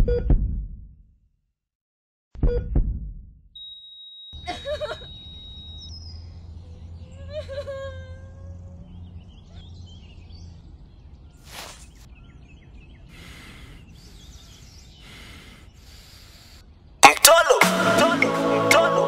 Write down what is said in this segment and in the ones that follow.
Mtolo, mtolo,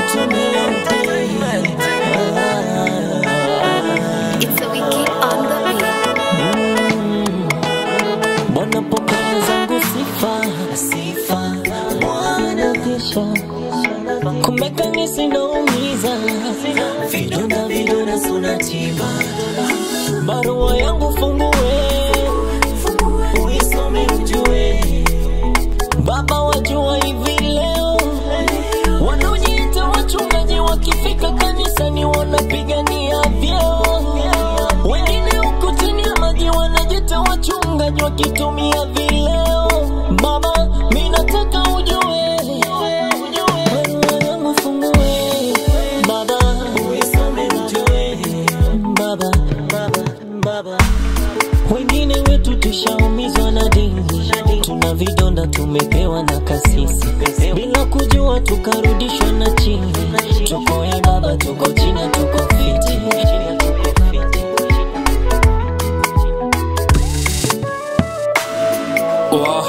It's a wiki on the beat. Bwana pokea zangu sifa, sifa Bwana kisha kumbe kanisa inaumiza, vidonda vidonda suna tiba, barua yangu fungue, uisome ujue, Baba wajua hivi leo wanaojiita wachungaji wakifika kanisani wanapigania vyeo, wengine huku chini ya maji wanajiita wachungaji wakitumia vileo. Baba, mi nataka ujue, barua yangu fungue, Baba uisome ujue, Baba, Baba, Baba wengine wetu tushaumizwa na dini, tuna vidonda tumepewa na kasisi, bila kujua tukarudishwa na chini. Tuko e baba, tuko chini, tuko fiti. Wow.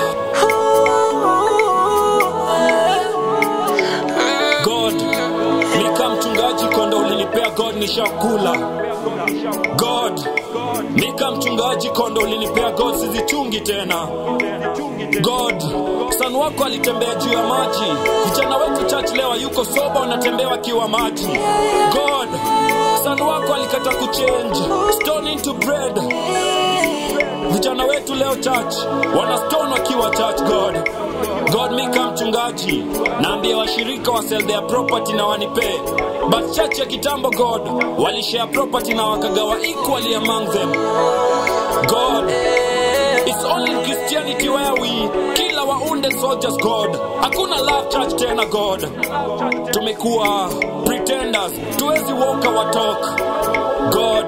God, nika mchungaji kondo ulinipea God nishakula. God, nika mchungaji kondo ulinipea God sizichungi tena. God, son wako alitembea juu ya maji. Vijana wetu church leo yuko soba wanatembea wakiwa maji. God, son wako alikata kuchange stone into bread. Vijana wetu leo church wana stone wakiwa church God. God mi kama mchungaji naambia washirika wa sell their property na wanipee. But church ya kitambo God walishare property na wakagawa equally among them. God It's only in Christianity where we kill our wounded soldiers God. Hakuna love church tena God. Tumekuwa pretenders, tuwezi walk our talk. God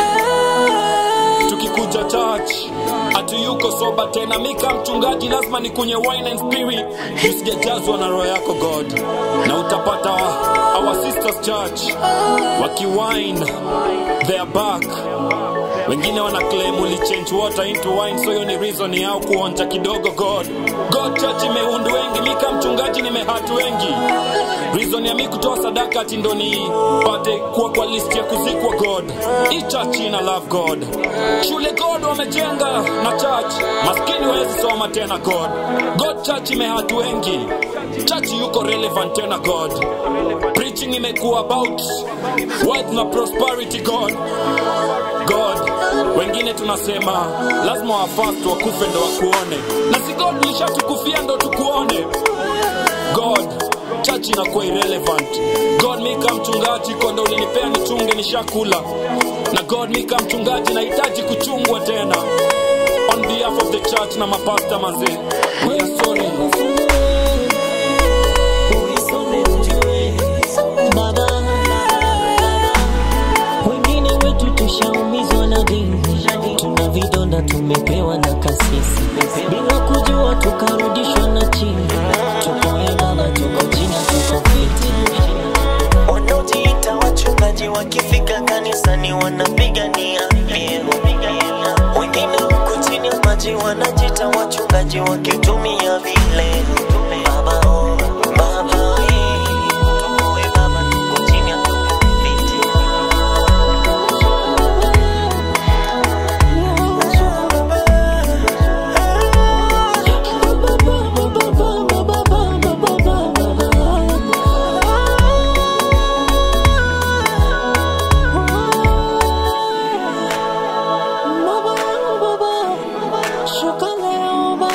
tukikuja church ati yuko soba tena mika mchungaji lazima nikunywe wine and spirit usijajazwa na roho yako god na utapata our sisters church wakiwine their back wengine wana claim uli change water into wine so hiyo ni reason yao kuonja kidogo god god church imeundu wengi mika mchungaji nimehatu wengi reason ya mi kutoa sadaka ati ndo nipate kuwa kwa list ya kuzikwa god hii church ina love god shule god wamejenga na church maskini wawezi soma tena god god church imehatu wengi church yuko relevant tena god preaching imekuwa about wealth na prosperity god god wengine tunasema lazima wafast wakufe ndo wakuone na si god lishatukufia ndo tukuone god church inakuwa irrelevant god mi kama mchungaji kondo ulinipea nichunge nishakula na god mi kama mchungaji nahitaji kuchungwa tena on behalf of the church na mapasta mazee we are sorry Uisome ujue, Baba, wengine wetu tushaumizwa na dini, tuna vidonda tumepewa na kasisi, bila kujua tukarudishwa na chini. Tuko e Baba, tuko chini, tuko fiti. wanaojiita wachungaji wakifika kanisani wanapigania vyeo. Wengine huku chini ya maji wanajiita wachungaji wakitumia vile. Baba, oh, baba, eh, tukoe baba, tuko chini ya tuko fiti.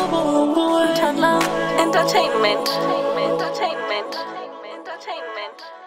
Entertainment. Entertainment. Entertainment.